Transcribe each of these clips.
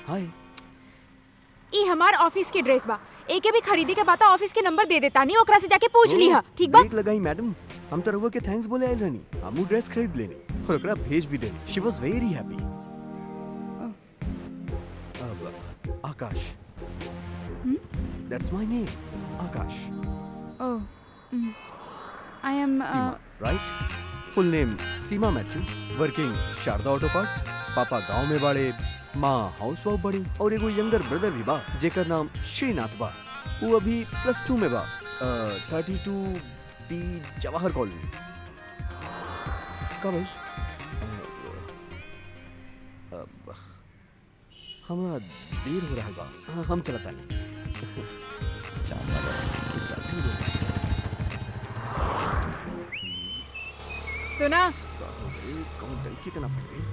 हाय ई हमार ऑफिस के ड्रेस बा एके भी खरीदी के बाता ऑफिस के नंबर दे देता नहीं ओकरा से जाके पूछ लीहा ठीक बा ब्रेक लगाई मैडम हम तो रहुआ के थैंक्स बोले आइल रहनी हमू ड्रेस खरीद लेनी और ओकरा भेज भी देनी शी वाज वेरी हैप्पी अब आकाश that's my name Akash oh I am Seema right full name Seema Mathew working Sharda auto parts पापा गांव में बाड़े माँ हाउस वाइफ बड़ी और एगो यंगर ब्रदर भी बा जेकर नाम श्रीनाथ बा वो अभी प्लस टू में बा thirty two B Jawahar colony का भाई अ, अब हमरा देर हो रहा बा हाँ, हम चलता नहीं चला बा। सुना कौन डर कितना पड़ गई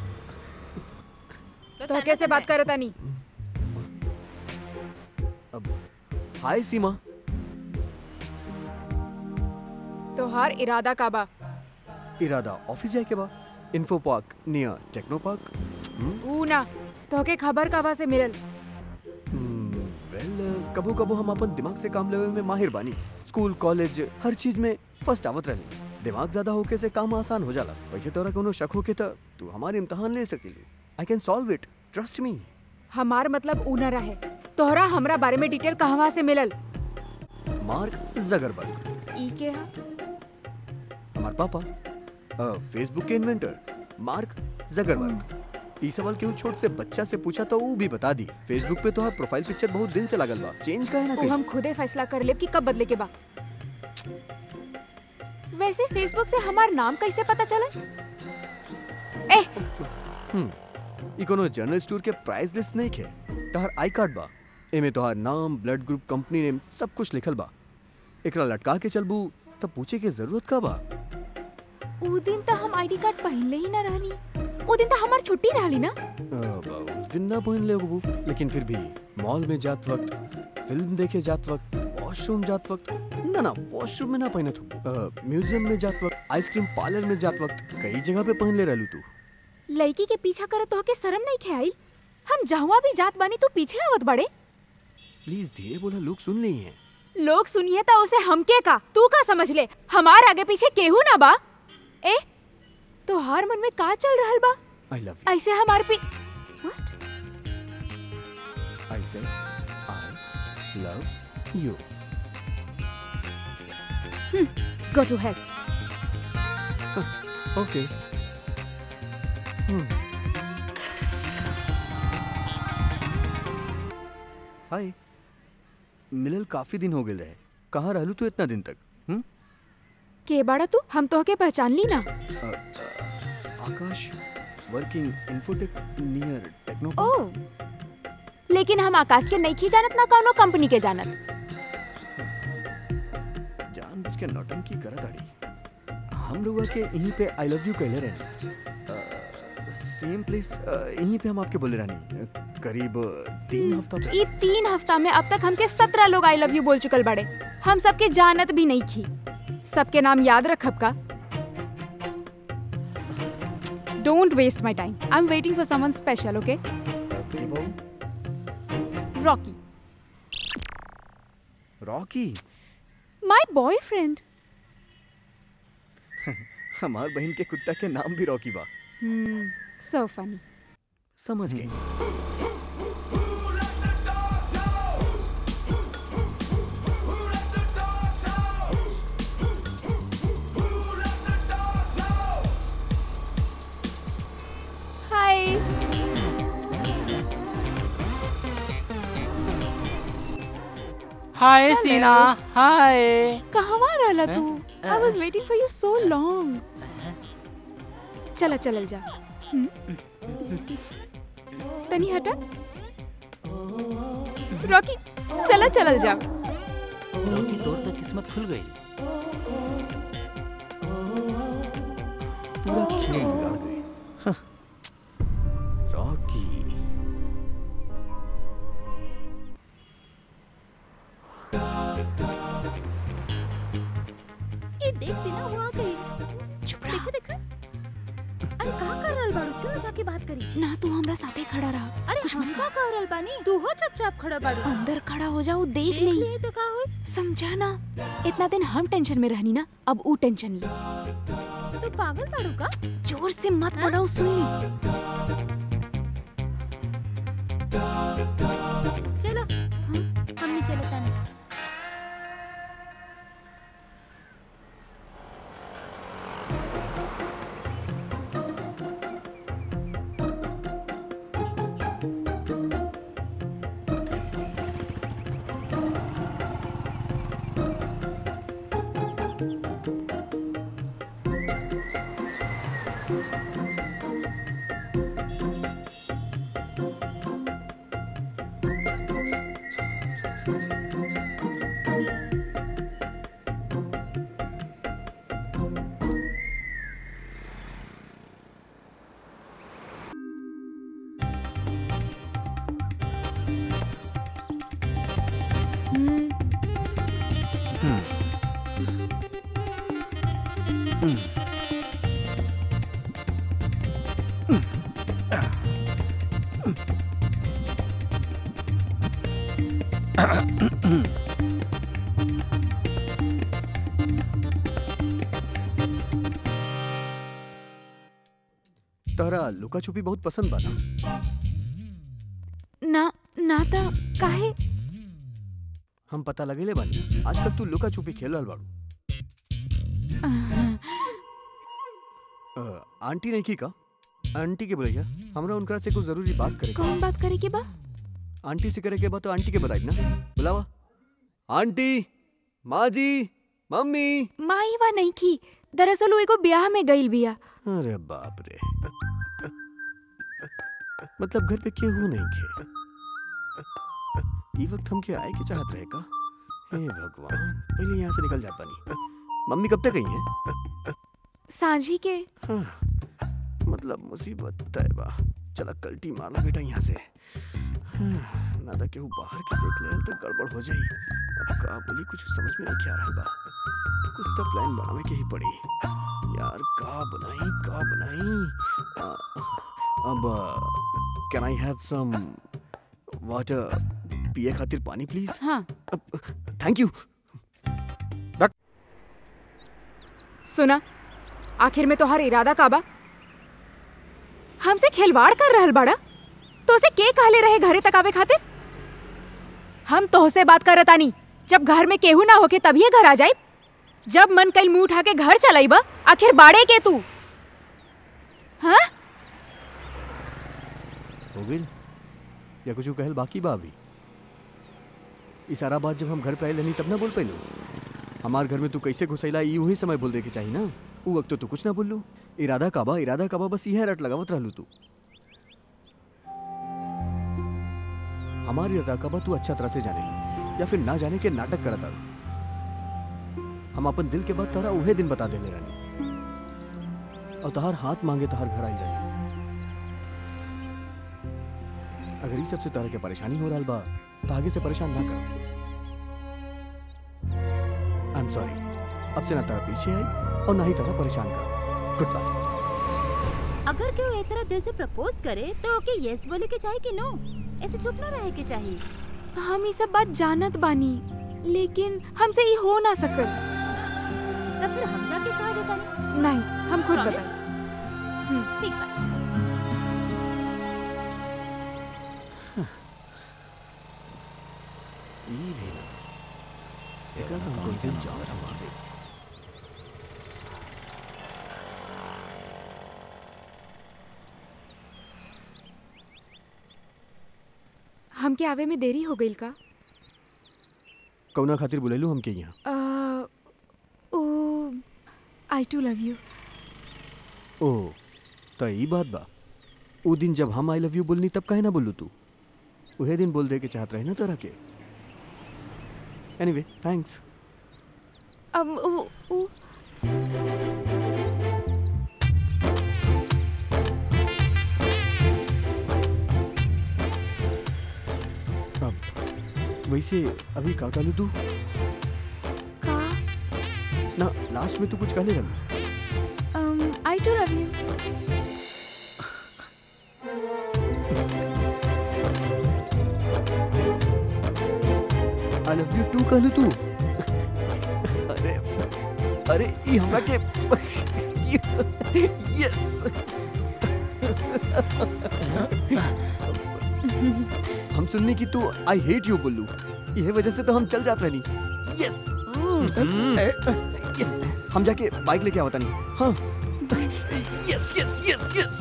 तो कैसे बात करता नहीं अब हाय सीमा तोहार इरादा का बा इरादा ऑफिस जाए के बा info park near techno park ऊ ना तोहके खबर काबा से मिलल वेल कबो कबो हम अपन दिमाग से काम लेवे में माहिर बानी स्कूल कॉलेज हर चीज में फर्स्ट आवत रहनी दिमाग ज्यादा होके से काम आसान हो जाला वैसे तोरा कोनो शक होके त तू हमारे इम्तिहान ले सकेली I can solve it trust me हमार मतलब ऊ न रहे तोहरा हमरा बारे में डिटेल कहवा से मिलल मार्क जगरबर्ग ई के हा हमार पापा फेसबुक के इन्वेंटर मार्क जगरबर्ग ई सवाल केहू छोट से बच्चा से पूछा तो वो भी बता दी फेसबुक पे तो प्रोफाइल पिक्चर बहुत दिन से लागल बा चेंज काहे ना वो करी हम खुदे फैसला कर लेब कि कब बदले के बा वैसे फेसबुक से हमार नाम कैसे पता चला ए ई कोनो जनरल स्टोर के प्राइस लिस्ट नहीं खे तोहर आई कार्ड बा एमे तोहर नाम ब्लड ग्रुप कंपनी नेम सब कुछ लिखल बा एकरा लटका के चलबू तब पूछे के जरूरत का बा ऊ दिन तो हम आईडी कार्ड पहनले ही ना रहनी ऊ दिन तो हमार छुट्टी रहली ना अब उस दिन ना पहन ले बबू लेकिन फिर भी मॉल में जात वक्त फिल्म देखे जात वक्त वॉशरूम जात वक्त ना ना वॉशरूम में ना पहनत हो म्यूजियम में जात वक्त आइसक्रीम पार्लर में जात वक्त कई जगह पे पहन ले रहलू तू लड़की के पीछा करत तो के शर्म नहीं खे आई हम जहाँ भी जात बानी तू पीछे आवत बड़े प्लीज धीरे बोला लोग सुन ली हैं लोग सुनिए तो उसे हमके का तू का समझ ले हमार आगे पीछे केहू ना बा ए तो हर मन में का चल रहल बा आई लव ऐसे हमार पे What? You I say I love you Go to hell. Okay hi मिलल काफी दिन हो गए रहे कहाँ रहलू तू इतना दिन तक हम्म के बाड़ा तू हम तो के पहचान ली ना अ, अ, Akash working infotech near techno ओ लेकिन हम आकाश के नहीं जानत ना कौनो कंपनी के जानत जानबूझ के नौटंकी करत आड़ी हम लोग के यहीं पे आई लव यू कहले रहनी सेम प्लेस यहीं पे हम आपके बोले रहनी अ, करीब तीन हफ्ता पे ई तीन हफ्ता में अब तक हमके सत्रह लोग आई लव यू बोल चुकल बड़े हम सबके जानत भी नहीं थी सबके नाम याद रखब का don't waste my time I am waiting for someone special okay okay बाबू रॉकी रॉकी माई बॉयफ्रेंड हमार बहन के कुत्ता के नाम भी रॉकी बा सो फनी समझ गए हाय हाय सीना हाय कहवा रहला तू I was waiting for you so long चला चलल जा हम्म? तनी हटा रॉकी चला चलल जा रॉकी तोर तो किस्मत खुल गई पूरा खेल बिगाड़ गए हाँ। रॉकी ये देख सीना वहां गई चुप रह देखो देखो अरे का कर रहल बाड़ू चल में जाके बात करी ना तू हमरा साथे खड़ा रहा अरे कुछ हम मत का कह रहल बानी तू हो चुपचाप खड़ा बाड़ू अंदर खड़ा हो जाओ देख देख ले लिए तो का होई समझा ना इतना दिन हम टेंशन में रहनी ना अब ऊ टेंशन ले तू पागल बाड़ू का जोर से मत बोलाओ सुन ली चलो हाँ, हमने चले तानी हम्म, तहरा लुका छुपी बहुत पसंद बा ना ना ना ता काहे हम पता लगेले बानी आज तक तू लुका छुपी खेल रहल बाड़ू अ, आंटी नहीं की का आंटी के भैया हमरा उनकरा से कुछ जरूरी बात करे के कौन बात करे के बा आंटी से करे के बाद तो आंटी के बताई ना बुलावा आंटी माँ जी मम्मी माई वा नहीं थी दरअसल वो एगो ब्याह में गईल बिया अरे बाप रे मतलब घर पे केहू नहीं खे ई वक्त हम के आए के चाहत रहे का हे भगवान पहले यहाँ से निकल जा पानी मम्मी कब तक गई हैं साझी के हाँ, मतलब मुसीबत तय बा चला कल्टी मारना बेटा यहाँ से हाँ, ना तो केहू बाहर के देख ले तो गड़बड़ हो जाई अब का बोली कुछ समझ में नहीं आ रहा बा कुछ तो प्लान बनावे के ही पड़ी यार का बनाई का बनाई आ, अब can I have some water पिए खातिर पानी प्लीज हाँ थैंक यू सुना आखिर में तोहार इरादा का बा हमसे खिलवाड़ कर रहल बाड़ा तो उसे के कहले रहे घरे तक आवे खातिर हम तोहसे बात करत आनी जब घर में केहू ना होके तभी घर आ जाए जब मन कल मुंह उठा के घर चलाइबा आखिर बाड़े के तू हाँ हो गई या कुछ कहल बाकी बा अभी ई सारा बात जब हम घर पे आए रहनी तब ना बोल पैलू हमार घर में तू कैसे घुसैला ई वही समय बोल दे के चाहिए ना उ वक्त तो तू कुछ ना बोललू इरादा काबा इरादा काबा बस यह रट लगावत रहलू तू हमारी इरादा काबा तू अच्छा तरह से जाने या फिर ना जाने के नाटक करत आलू हम अपन दिल के बात तारा उहे दिन बता देले रहनी और तहार हाथ मांगे तहार घर आई जाई अगर ई सबसे तरह के परेशानी हो रहा बा तो आगे से परेशान ना कर आई एम सॉरी अब से ना तरह पीछे आई और ना ही तरह परेशान कर गुड बाय अगर केहू एक तरह दिल से प्रपोज करे तो ओके यस बोले के चाहिए कि नो ऐसे चुप ना रहे के चाहिए हम ये सब बात जानत बानी लेकिन हमसे ये हो ना सकल तब फिर हम जाके कहा देता नहीं नहीं हम खुद Promise? बताए ठीक बा ई भी ना एकर तो हमको एकदम जान संभाल दे हमके आवे में देरी हो गईल का कौना खातिर बुलेलू हमके यहाँ अ, oh I too love you ओ तो ई बात बा उ दिन जब हम आई लव यू बोलनी तब काहे ना बोलू तू उहे दिन बोल दे के चाहत रहे ना तरह के एनीवे थैंक्स अब वो, वो, अब वैसे अभी का कहलू तू का ना लास्ट में तू कुछ कहले रहलू I too love you I love you too कहलू तू अरे अरे ई हमरा के यस हम सुनने की तू आई हेट यू बोलू यह वजह से तो हम चल जाते रहनी यस हम जाके बाइक लेके आवता नहीं हाँ yes yes yes yes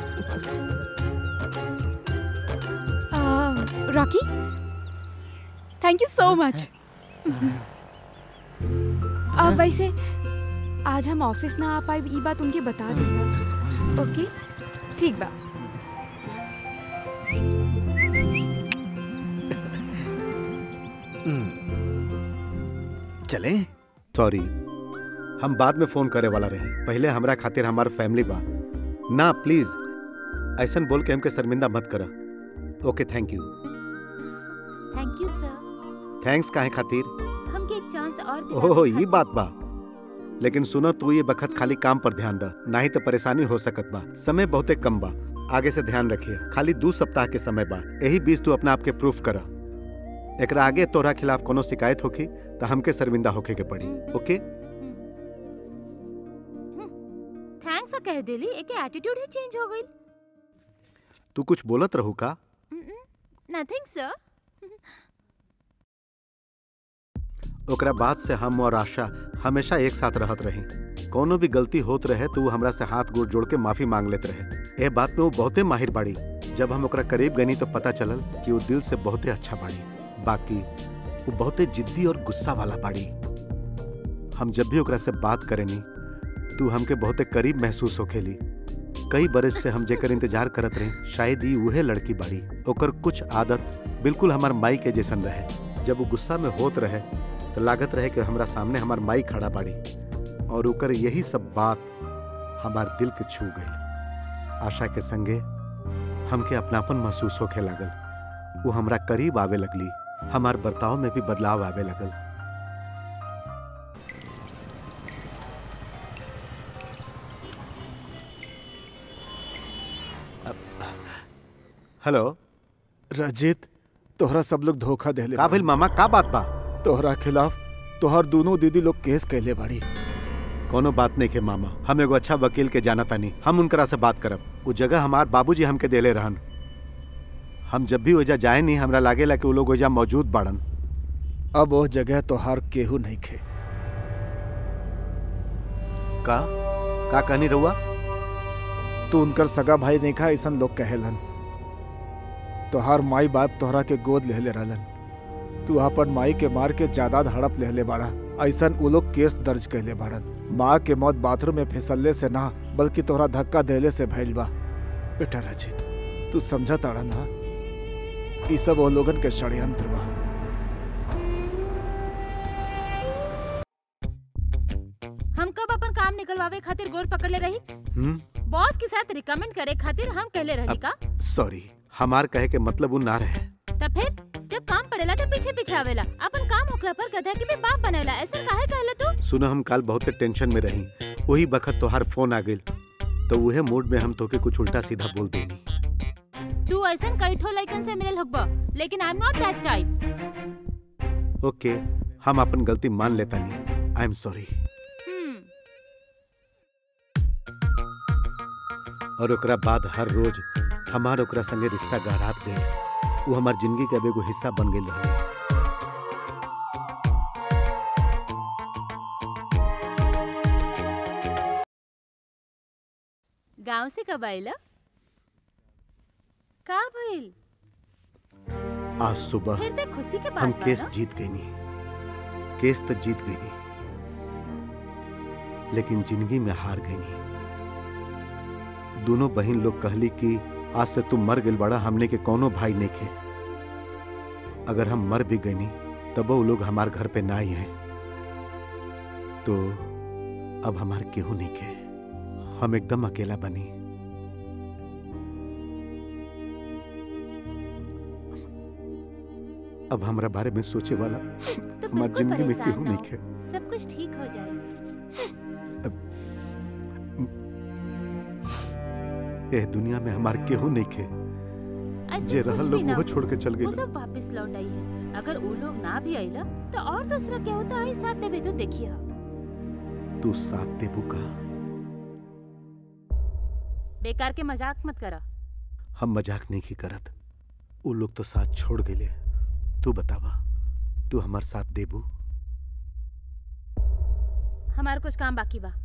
Rocky thank you so much अब वैसे आज हम ऑफिस ना आ पाए ई बात उनके बता देगा ओके ठीक बा चले सॉरी हम बाद में फोन करे वाला रहे पहले हमरा खातिर हमार फैमिली बा ना प्लीज ऐसन बोल के हमके शर्मिंदा मत करा okay thank you thank you sir thanks काहे खातिर हमके एक चांस और दिला ओहो के ये खातिर। बात बा लेकिन सुनो तू ये बखत खाली काम पर ध्यान द नहीं तो परेशानी हो सकत बा समय बहुते कम बा आगे से ध्यान रखिए खाली दो सप्ताह के समय बा यही बीच तू अपना आप के प्रूफ करा एकरा आगे तोरा खिलाफ कोनो शिकायत होखी तो हमके शर्मिंदा होखे के पड़ी ओके थैंक्स कह देली एक एटीट्यूड ही चेंज हो गई तू कुछ बोलत रहू का नथिंग सर ओकरा बाद से हम और आशा हमेशा एक साथ रहत रही कोनो भी गलती होत रहे तो वो हमरा से हाथ गोड़ जोड़ के माफी मांग लेत रहे ए बात में वो बहुते माहिर बाड़ी जब हम ओकरा करीब गनी तो पता चलल कि वो दिल से बहुते अच्छा बाड़ी बाकी वो बहुते जिद्दी और गुस्सा वाला बाड़ी हम जब भी ओकरा से बात करेनी तू हमके बहुते करीब महसूस होखेली कई बरस से हम जेकर इंतजार करत रही शायद ही उहे लड़की बाड़ी ओकर कुछ आदत बिल्कुल हमार माई के जैसन रहे जब वो गुस्सा में होत रहे तो लागत रहे कि हमरा सामने हमार माई खड़ा बाड़ी और ओकर यही सब बात हमार दिल के छू गई आशा के संगे हमके अपनापन महसूस होखे लागल वो हमरा करीब आवे लगली हमार बर्ताव में भी बदलाव आवे लगल हेलो रजित तोहरा सब लोग धोखा देले का भइल मामा का बात बा तोहरा खिलाफ तोहर दोनों दीदी लोग केस कैले बाड़ी कोनो बात नहीं के मामा हम एगो अच्छा वकील के जाना तानी हम उनकरा से बात करब वो जगह हमार बाबूजी हमके देले रहन हम जब भी ओजा जाए नहीं हमरा लागेला कि वो लोग ओजा मौजूद बाड़न अब वो जगह तोहार केहू नहीं खे का का कहनी रहुआ तू उनकर सगा भाई नहीं खा ऐसन लोग कहेलन तोहार माई बाप तोहरा के गोद लेहले रहलन तू अपन माई के मार के जायदाद हड़प लेहले बाड़ा ऐसन वो लोग केस दर्ज कैले बाड़न माँ के मौत बाथरूम में फिसलने से ना बल्कि तोहरा धक्का देले से भइल बा बेटा रजित तू समझा ताड़ा ना ई सब वो लोगन के षड्यंत्र बा हम कब अपन काम निकलवावे खातिर गोर पकड़ले रही हम्म बॉस के साथ रिकमेंड करे खातिर हम कहले रही का सॉरी हमार कहे के मतलब वो ना रहे तब फिर जब काम पड़ेला तो पीछे पीछे आवेला अपन काम होखला पर गधा के भी बाप बनेला ऐसा काहे कहला तू सुनो हम कल बहुत टेंशन में रही वही बखत तोहार फोन आ गइल तो उहे मूड में हम तोके कुछ उल्टा सीधा बोल देनी तू ऐसा कई ठो लइकन से मिलल होगबा लेकिन I am not that type okay हम अपन गलती मान लेता नहीं आई एम सॉरी हम्म और ओकरा बाद हर रोज हमार ओकरा संगे रिश्ता गहरात गए वो हमार जिंदगी के अब एगो हिस्सा बन गई रहे गांव से कब आइला का भइल आज सुबह फिर ते खुशी के हम बात बा केस ना? जीत गई नी केस तो जीत गई नी लेकिन जिंदगी में हार गई नी दोनों बहन लोग कहली कि आज से तुम मर गइल बड़ा हमने के कोनो भाई नहीं खे अगर हम मर भी गए नी तब वो लोग हमार घर पे ना आई हैं तो अब हमार केहू नहीं खे हम एकदम अकेला बनी अब हमरा बारे में सोचे वाला तो हमार बिल्कुल जिंदगी में परेशान केहू ना नहीं हो। खे सब कुछ ठीक हो जाएगा ए दुनिया में हमार केहू नहीं खे ऐसे जे कुछ रहल भी लोग ना वो हो। छोड़ के चल वो गए सब वापस लौट आई है अगर वो लोग ना भी आइला तो और दूसरा क्या होता है साथ देबे तो देखिए तू साथ देबू का बेकार के मजाक मत करा हम मजाक नहीं की करत उ लोग तो साथ छोड़ गए तू बतावा तू हमार साथ देबू हमार कुछ काम बाकी बा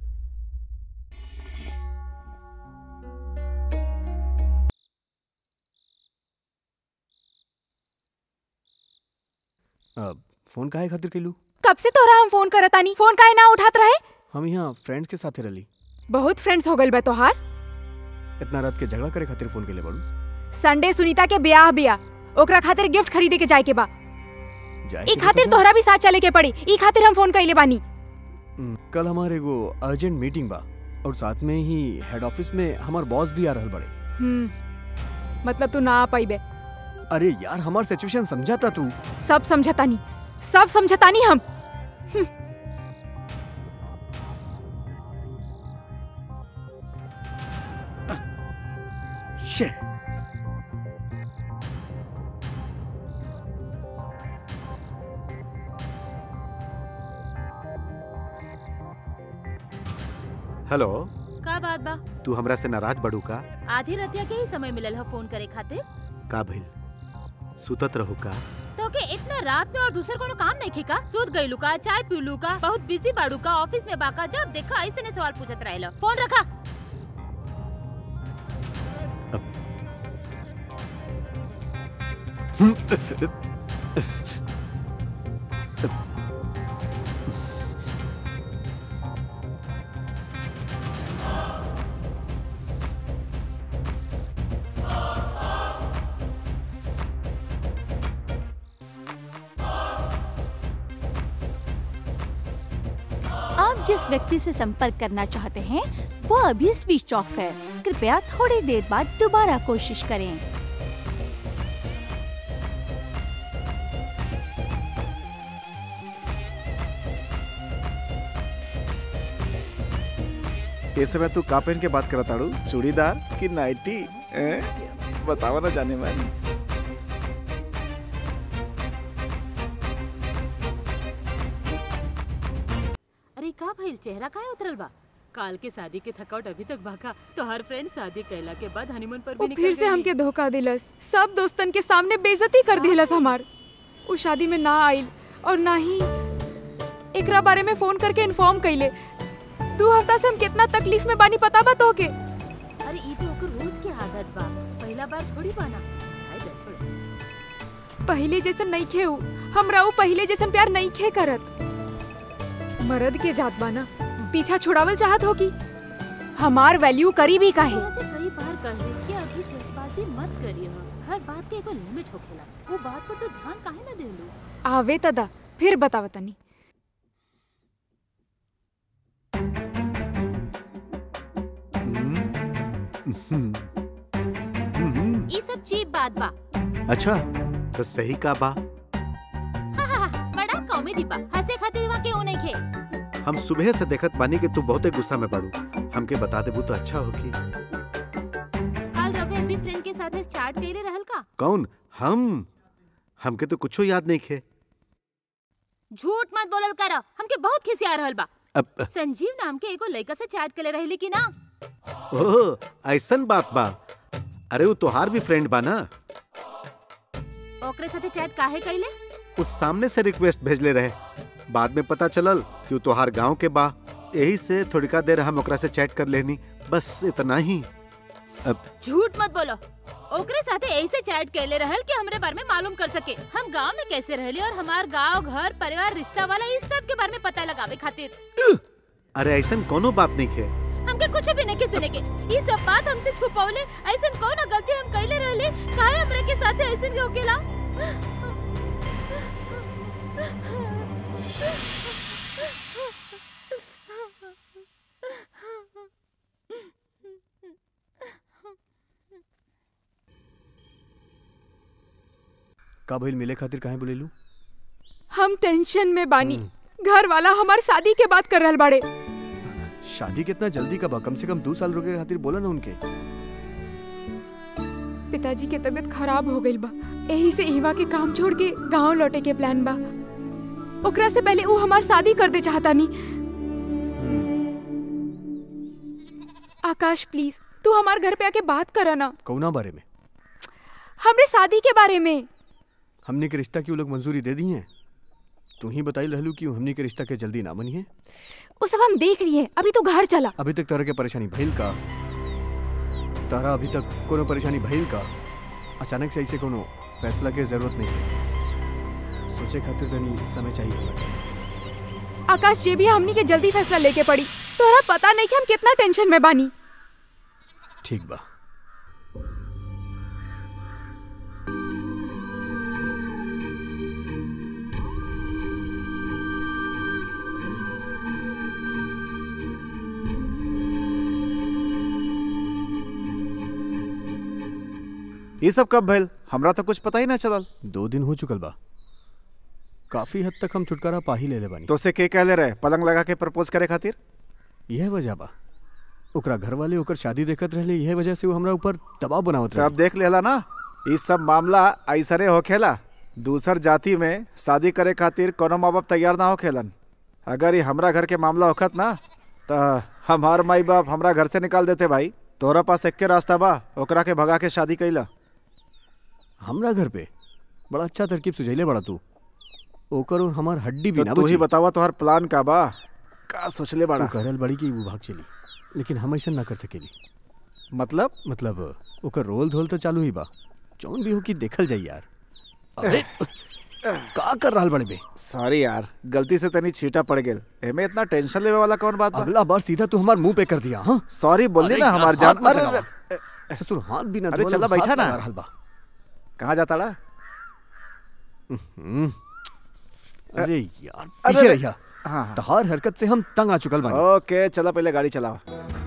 अब फोन काहे खातिर कैलू कब से तोरा हम फोन करत आनी फोन काहे ना उठात रहे हम यहाँ फ्रेंड्स के साथे रली बहुत फ्रेंड्स हो गइल बा तोहार इतना रात के झगड़ा करे खातिर फोन केले बाड़ू संडे सुनीता के ब्याह बिया ओकरा खातिर गिफ्ट खरीदे के जाए के बा जाए ई के खातिर बता तोहरा भी साथ चले के पड़ी ई खातिर हम फोन कइले बानी हम्म, कल हमारे एगो अर्जेंट मीटिंग बा और साथ में ही हेड ऑफिस में हमार बॉस भी आ रहल बड़े हम्म मतलब तू ना आ पाइबे अरे यार हमार सिचुएशन समझाता तू सब समझतानी सब समझतानी हम Shit. हेलो का बात बा तू हमरा से नाराज बड़ू का आधी रतिया के ही समय मिलल है फोन करे खातिर का भइल सुतत रहू का तो के इतना रात में और दूसर कोनो काम नहीं खिका सूत गइलू का चाय पीलू का बहुत बिजी बाड़ू का ऑफिस में बाका जब देखा ऐसे ने सवाल पूछत रहेला फोन रखा आप जिस व्यक्ति से संपर्क करना चाहते हैं वो अभी स्विच ऑफ है कृपया थोड़ी देर बाद दोबारा कोशिश करें इस समय तू का पहन के बात करत ताड़ू चूड़ीदार कि नाइटी हैं? बतावा ना जाने वाली अरे का भइल चेहरा काहे उतरल बा काल के शादी के थकावट अभी तक बाका तो हर फ्रेंड शादी कैला के बाद हनीमून पर वो भी फिर निकल से गइली। हमके धोखा दिलस सब दोस्तन के सामने बेइज्जती कर दिलस हमार वो शादी में ना आइल और ना ही एकरा बारे में फोन करके इन्फॉर्म कइले दो हफ्ता से हम कितना तकलीफ में बानी पता बा तोहके अरे ई तो ओकर रोज के आदत बा पहला बार थोड़ी बाना जाए दा छोड़ पहले जैसन नहीं खे उ हमरा उ पहले जैसन प्यार नहीं खे करत मर्द के जात बा ना पीछा छुड़ावल चाहत होगी हमार वैल्यू करी भी काहे तोरा से कई बार कहे कि अभी जल्दबाजी मत करियो हर बात के एगो लिमिट होखेला वो बात पर तो ध्यान काहे ना देलू आवे तदा फिर बतावतनी हम्म, हम्म, ई सब चीप बात बा अच्छा तो सही का बा हा, हा, हा, बड़ा कॉमेडी बा हंसे खातिर वहाँ के नहीं खे हम सुबह से देखत बानी कि तू बहुते गुस्सा में पड़ू हमके बता देबू तो अच्छा होगी काल रवि अभी फ्रेंड के साथ चाट कइले रहल का कौन हम हमके तो कुछो याद नहीं खे झूठ मत बोलल कर हमके बहुत खिसिया रहल बा अब संजीव नाम के एगो लड़का से चैट करे रहली कि ना ओह ऐसन बात बा अरे वो तोहार भी फ्रेंड बा ना ओकरे साथे चैट काहे कइले उस सामने से रिक्वेस्ट भेजले रहे बाद में पता चलल कि वो तोहार गांव के बा यही से थोड़िका देर हम ओकरा से चैट कर लेनी बस इतना ही झूठ मत बोलो ओकरे साथे ऐसे चैट कैले रहल कि हमरे बारे में मालूम कर सके हम गांव में कैसे रहली और हमार गांव घर परिवार रिश्ता वाला इस सब के बारे में पता लगावे खातिर अरे ऐसन कोनो बात नहीं खे हमके कुछ भी नहीं सुने के ये सब बात हमसे छुपौले ऐसन कौन गलती हम कैले रहले काहे हमरे के साथे ऐसन होकेला का भइल मिले खातिर काहे बोलेलू हम टेंशन में बानी घर वाला हमार शादी के बात कर रहल बाड़े शादी कितना जल्दी का बा कम से कम दो साल रुके खातिर बोला ना उनके पिताजी के तबीयत खराब हो गइल बा यही से इवा के काम छोड़ के गांव लौटे के प्लान बा ओकरा से पहले ऊ हमार शादी कर दे चाहता नी आकाश प्लीज तू हमार घर पे आके बात करा ना कौना बारे में हमरे शादी के बारे में हमने के रिश्ता की वो लोग मंजूरी दे दी है तू ही बताई रहलू कि हमने के रिश्ता के जल्दी ना बनी है वो सब हम देख लिए अभी तू घर चला अभी तक तरह के परेशानी भइल का तारा अभी तक कोनो परेशानी भइल का अचानक से ऐसे कोनो फैसला के जरूरत नहीं है सोचे खातिर तनी समय चाहिए हमरा। आकाश जे भी हमनी के जल्दी फैसला लेके पड़ी तोरा पता नहीं कि हम कितना टेंशन में बानी ठीक बा ये सब कब भइल हमरा तो कुछ पता ही ना चलल दो दिन हो चुकल बा काफी हद तक हम छुटकारा पा ही ले ले बानी तो से के कहले रहे पलंग लगा के प्रपोज करे खातिर यह वजह बा ओकरा घर वाले ओकर शादी देखत रहले यह वजह से वो हमरा ऊपर दबाव बनावत तो अब रहे देख लेला ना ये सब मामला ऐसरे होखेला दूसर जाति में शादी करे खातिर कोनो माँ बाप तैयार ना होखेलन अगर ये हमरा घर के मामला होखत ना तो हमार माई बाप हमरा घर से निकाल देते भाई तोरा पास एक्के रास्ता बा ओकरा के भगा के शादी कैला हमरा घर पे बड़ा अच्छा तरकीब सुझैले बड़ा तू ओकर और हमार हड्डी भी तो ना तू ही बची बतावा तोहर प्लान का बा का सोचले वो बड़ा कहल बड़ी कि वो भाग चली लेकिन हम ऐसा ना कर सकेली मतलब मतलब ओकर रोल धोल तो चालू ही बा जौन भी हो कि देखल जाई यार अरे का कर रहल बड़े बे सॉरी यार गलती से तनी छीटा पड़ गेल एमे इतना टेंशन लेवे वाला कौन बात बा अगला बार सीधा तू हमार मुंह पे कर दिया हाँ सॉरी बोलली अरे ना यार, हमार हाथ जान मत अरे लगावा। अरे, ससुर हाथ भी ना अरे धोला, चला हाथ बैठा ना। लगा रहल बा कहाँ जाता रहा हम्म। अरे यार अरे, पीछे अरे। रहिया हाँ हाँ तहार हरकत से हम तंग आ चुकल बानी ओके चला पहले गाड़ी चलावा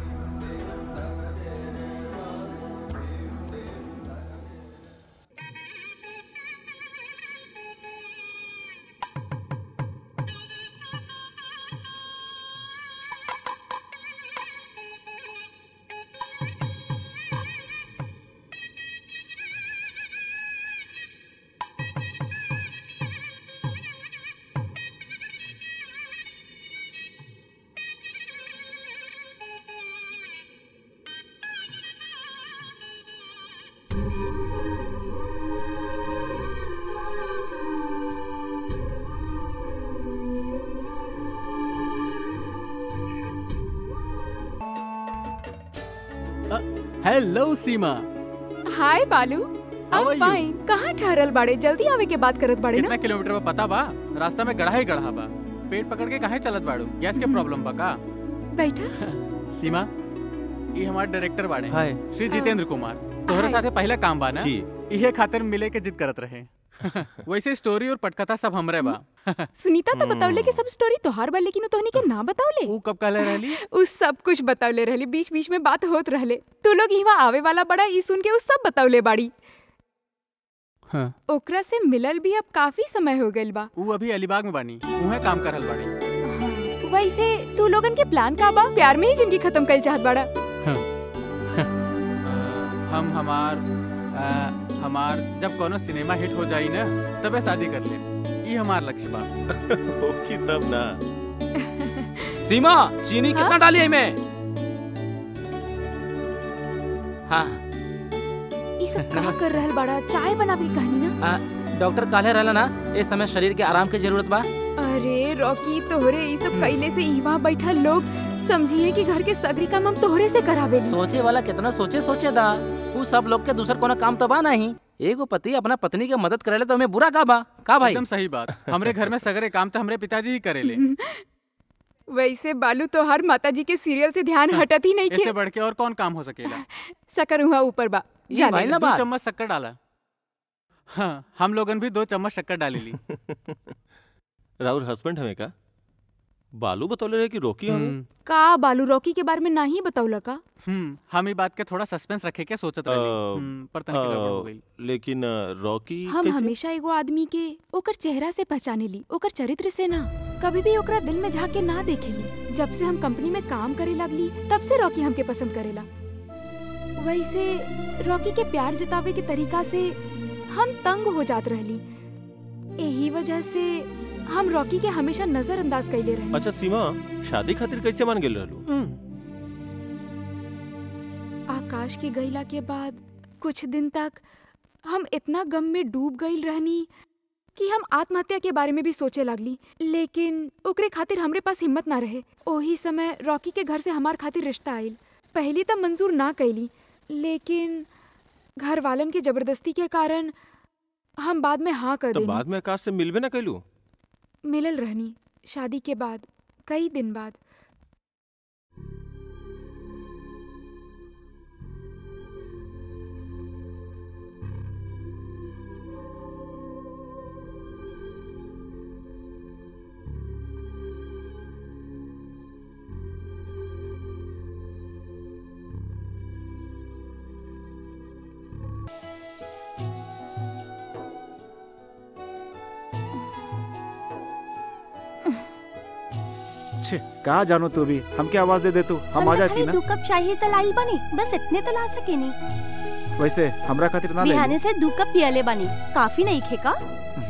hello Seema hi Balu How I are you? Fine कहाँ ठहरल बाड़े जल्दी आवे के बात करत बाड़े ना कितना किलोमीटर बा पता बा रास्ता में गढ़ा ही गढ़ा बा पेट पकड़ के काहे चलत बाड़ू गैस के प्रॉब्लम बा का बैठा सीमा ये हमार डायरेक्टर बाड़े हाय श्री जितेंद्र कुमार तोहरे हाय। साथे पहला काम बा ना जी इहे खातिर मिले के जिद करत रहे वैसे स्टोरी और पटकथा सब हमरे बा सुनीता तो बतौले कि सब स्टोरी तोहार बा लेकिन उ तोहनी के ना बतौले ऊ कब कहले रहली उ सब कुछ बतौले रहली बीच बीच में बात होत रहले तू लोग यहाँ आवे वाला बड़ा ई सुन के उ सब बतौले बाड़ी हाँ ओकरा से मिलल भी अब काफी समय हो गइल बा ऊ अभी अलीबाग में बानी उहे काम करल बाड़ी वैसे तू लोगन के प्लान का बा प्यार में ही जिंदगी खत्म कर चाहत बाड़ा हम हमार आ, हमार जब कोनो सिनेमा हिट हो जाई ना तबे शादी कर ले ई हमार लक्ष्य बा ओके तब ना सीमा चीनी कितना डाली है मैं हाँ ई सब का कर रहल बाड़ा चाय बनावे की कहानी ना आ, डॉक्टर काले रहला ना इस समय शरीर के आराम के जरूरत बा अरे रॉकी तोहरे ई सब कैले से इवा बैठल लोग समझिए कि घर के सगरी काम हम तोहरे से करावे सोचे वाला कितना सोचे सोचे दा उ सब लोग के दूसर कोनो काम तो बा नहीं एगो पति अपना पत्नी के मदद करेले तो हमें बुरा का बा का भाई एकदम सही बात हमरे घर में सगरे काम तो हमरे पिताजी ही करेले वैसे बालू तोहार माता जी के सीरियल से ध्यान हटत ही नहीं इससे के बढ़ के और कौन काम हो सकेला सकर हुआ ऊपर बा ये जा भाई ले। ना दो बात चम्मच शक्कर डाला हाँ हम लोगन भी दो चम्मच शक्कर डाली ली राहुल हस्बैंड हमें का बालू बतौले रहे कि रोकी हमें हम्म, का बालू रॉकी के बारे में नहीं बतौला का हम्म, हम ई बात के थोड़ा सस्पेंस रखे के सोचत रहली अ, हम्म, पर तनिक गड़बड़ हो गई लेकिन अ, रॉकी हम कैसे? हमेशा एगो आदमी के ओकर चेहरा से पहचाने ली ओकर चरित्र से ना कभी भी ओकरा दिल में झाके ना देखेली जब से हम कंपनी में काम करे लगली तब से रॉकी हमके पसंद करेला वैसे रॉकी के प्यार जतावे के तरीका से हम तंग हो जात रहली यही वजह से हम रॉकी के हमेशा नजरअंदाज कैले रहली अच्छा सीमा शादी खातिर कैसे मान गेल रहलू आकाश के गईला के बाद कुछ दिन तक हम इतना गम में डूब गईल रहनी कि हम आत्महत्या के बारे में भी सोचे लगली लेकिन ओकरे खातिर हमरे पास हिम्मत ना रहे ओही समय रॉकी के घर से हमार खातिर रिश्ता आइल पहली तब मंजूर ना कैली लेकिन घर वालन के जबरदस्ती के कारण हम बाद में हाँ कर तो देनी बाद में आकाश से मिलबे ना कैलू मिलल रहनी शादी के बाद कई दिन बाद छे कहा जानो तू भी हमके आवाज दे दे तू हम आ जाती ना दू कप चाहिए तो लाई बनी बस इतने तो ला सके नहीं वैसे हमरा खातिर ना ले बिहाने से दू कप पियले बनी काफी नहीं खे का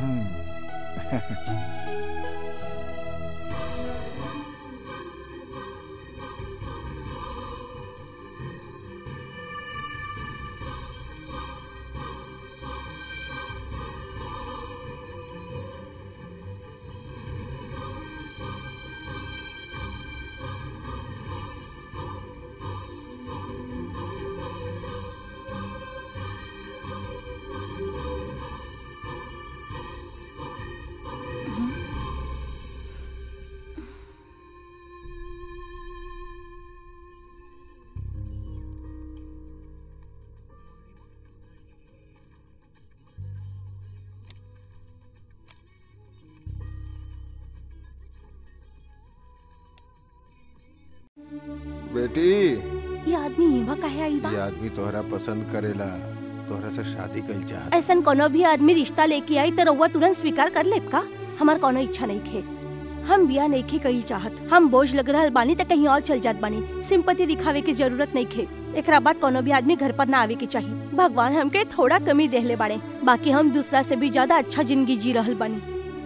बेटी ये आदमी इवा काहे आइल बा ये आदमी तोहरा पसंद करेला तोहरा से शादी कइल चाहत ऐसन कोनो भी आदमी रिश्ता लेके आई तो रउआ तुरंत स्वीकार कर लेब का हमार कोनो इच्छा नहीं खे हम बिया नहीं खे कही चाहत हम बोझ लग रहल बानी त कहीं और चल जात बानी सिंपति दिखावे की जरूरत नहीं खे एकरा बाद कोनो भी आदमी घर पर ना आवे के चाहिए भगवान हमके थोड़ा कमी देहले बाड़े बाकी हम दूसरा से भी ज्यादा अच्छा जिंदगी जी रहल बानी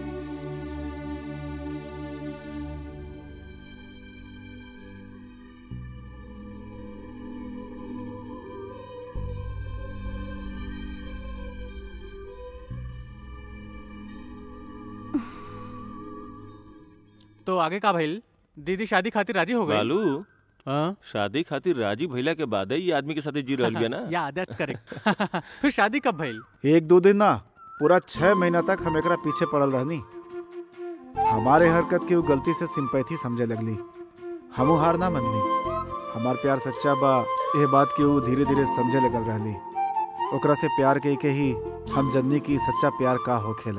तो आगे का भइल दीदी शादी खातिर राजी हो गई बालू हाँ? शादी खातिर राजी भइला के बाद ही आदमी के साथ जी रहल बिया ना या दैट्स करेक्ट फिर शादी कब भइल एक दो दिन ना पूरा छह महीना तक हम एकरा पीछे पड़ल रहनी हमारे हरकत के वो गलती से सिंपैथी समझे लगली हमू हार ना मनली हमार प्यार सच्चा बा ये बात के वो धीरे धीरे समझे लगल रहली ओकरा से प्यार के के ही हम जननी की सच्चा प्यार का हो खेला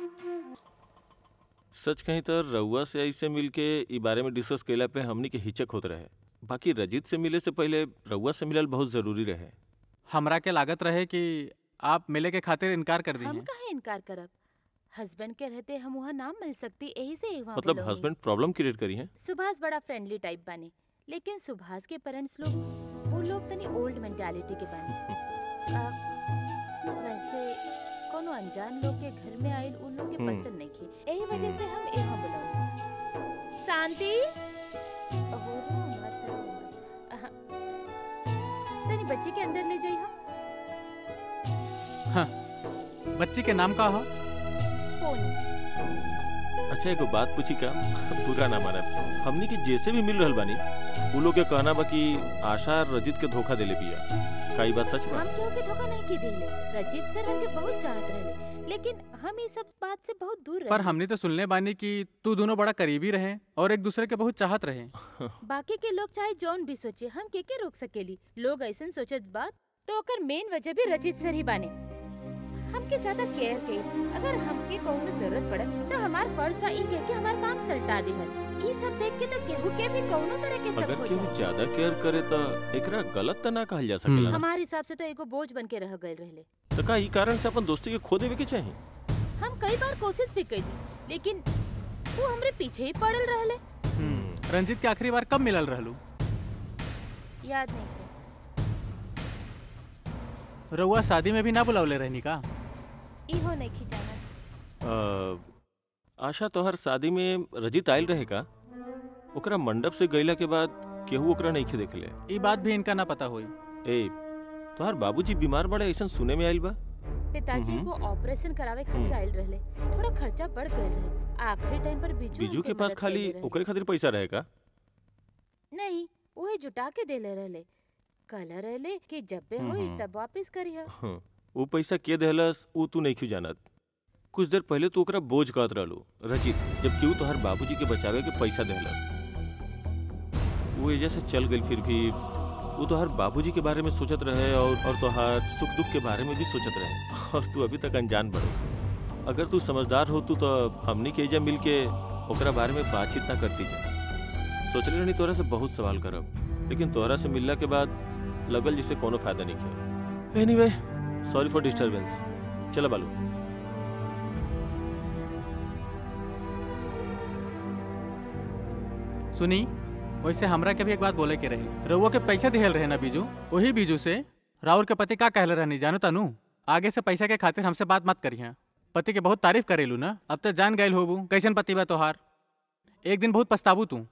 सच कहीं तो रउआ से ऐसे मिल के ई बारे में डिस्कस कैला पे हमनी के हिचक होत रहे बाकी रजित से मिले से पहले रउआ से मिलल बहुत जरूरी रहे हमरा के लागत रहे कि आप मिले के खातिर इनकार कर दी हम हैं कहे इनकार करब हस्बैंड के रहते हम वहाँ नाम मिल सकती यही से वहाँ मतलब बुलौनी। हस्बैंड प्रॉब्लम क्रिएट करी है सुभाष बड़ा फ्रेंडली टाइप बने लेकिन सुभाष के पेरेंट्स लोग वो लोग तनी ओल्ड मेंटालिटी के बने आ, वैसे कोनो अनजान लोग के घर में आइल उन लोग के हम्म। पसंद नहीं खे यही वजह से हम यहाँ बुलाओ शांति ओहो, रो मत, रो मत। अहा, तनी बच्चे के अंदर ले जाइए बच्ची के नाम का हो फोन अच्छा एगो बात पूछी का पूरा ना मानब हमनी के जैसे भी मिल रहल बानी उ लोग के कहना बा कि आशा और रजित के धोखा देले बिया का ई बात सच बा हम केहू के धोखा नहीं की देले रजीत सर हमके बहुत चाहत रहे लेकिन हम ये सब बात से बहुत दूर पर रहे हमने तो सुनने बानी कि तू दोनों बड़ा करीबी रहे और एक दूसरे के बहुत चाहत रहे बाकी के लोग चाहे जौन भी सोचे हम के के रोक सकेली लोग ऐसन सोचत बात तो ओकर मेन वजह भी रचित सर ही बाने हमके ज्यादा केयर के अगर हमके कौनो जरूरत पड़े तो हमार फर्ज बा ई कह के हमार काम सल्टा देहल ई सब देख के तो केहू के भी कौनो तरह के सब अगर हो केहू जाए ज्यादा केयर करे तो एकरा गलत त ना कहल जा सकेला ना हमारे हिसाब से तो एगो बोझ बन के रह गए रहले तो का ई कारण से अपन दोस्ती के खो देवे के चाही हम कई बार कोशिश भी कई लेकिन वो हमरे पीछे ही पड़ल रहले हम्म, रंजीत के आखिरी बार कब मिलल रहलू याद नहीं थे रउआ शादी में भी ना बुलावले रहनी का इहो नहीं खिजाना अ, आशा तोहर शादी में रजित आयल रहे का ओकरा मंडप से गईला के बाद केहू ओकरा नहीं देखले ई बात भी इनका ना पता होई ए तोहर बाबूजी बीमार बड़े ऐसा सुने में आइल बा पिताजी हम्म। को ऑपरेशन करावे खातिर हम्म। आइल रहले थोड़ा खर्चा बढ़ गए रहे आखिरी टाइम पर बीजू बीजू उनके के पास मदद खाली कइले रहे। ओकरे खातिर पैसा रहे का नहीं उहे जुटा के देले रहले कहले रहले कि जब बे होई हम्म। तब वापस करिहा हाँ, वो पैसा के देहलस ऊ तू नहीं क्यों जानत कुछ देर पहले तू ओकरा बोझ कहत रहलू रचित जबकि ऊ तोहर बाबूजी के बचावे के पैसा देहलस वो एजा से चल गई फिर भी वो तोहर बाबूजी के बारे में सोचत रहे और और तोहर सुख दुख के बारे में भी सोचत रहे और तू अभी तक अनजान बड़े अगर तू समझदार हो तू तो हमनी के एजा मिल के ओकरा बारे में बातचीत ना करती जा सोचले रहनी तोरा से बहुत सवाल करब लेकिन तोहरा से मिलला के बाद लगल जिसे कोनो फायदा नहीं किया एनीवे सॉरी फॉर डिस्टरबेंस चलो बालू सुनी वैसे हमरा के भी एक बात बोले के रही रउआ के पैसा दिहल रहे ना बीजू वही बीजू से राउर के पति का कहले रहनी जानो तानू आगे से पैसा के खातिर हमसे बात मत करिए पति के बहुत तारीफ करेलू ना अब तो जान गए होबू कैसन पति बा तोहार एक दिन बहुत पछताबू तू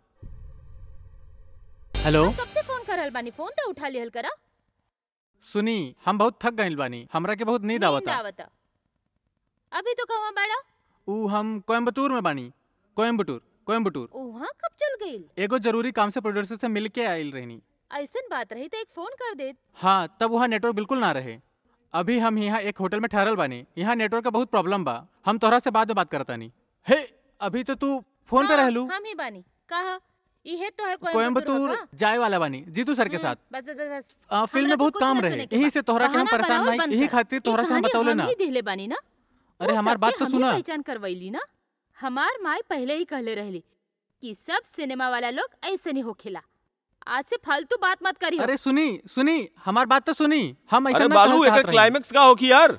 हेलो कब से फोन करल बानी फोन तो उठा लिहल करा सुनी हम बहुत थक गइल बानी हमरा के बहुत नींद नींद आवता आवता अभी तो कहवा बाड़ा ऊ हम कोयम्बटूर में बानी कोयम्बटूर कोयम्बटूर उहाँ कब चल गइल एगो जरूरी काम से प्रोड्यूसर से मिल के आइल रहनी ऐसन बात रही तो एक फोन कर दे हाँ तब वहाँ नेटवर्क बिल्कुल ना रहे अभी हम यहाँ एक होटल में ठहरल बानी यहाँ नेटवर्क का बहुत प्रॉब्लम बा हम तोहरा से बाद में बात करता नहीं हे अभी तो तू फोन पे हाँ, रहलू हम ही बानी कहा इहे तोहर कोयम्बटूर जाए वाला बानी जीतू सर के साथ बस बस बस आ, फिल्म हमरा में बहुत कुछ काम ना रहे सुने के यही बा। से तोहरा के हम बहाना परेशान बनावल नहीं बंद यही कर। खातिर ई तोहरा से हम कहानी बतौले हम ना ही दिहले बानी ना अरे वो हमार बात सबके तो हम ही सुना पहचान करवैली ना हमार माई पहले ही कहले रहली कि सब सिनेमा वाला लोग ऐसे नहीं होखेला आज से फालतू बात मत करियो अरे सुनी सुनी हमार बात तो सुनी हम ऐसा अरे ना बालू कहल एक चाहत रही। क्लाइमेक्स का हो कि यार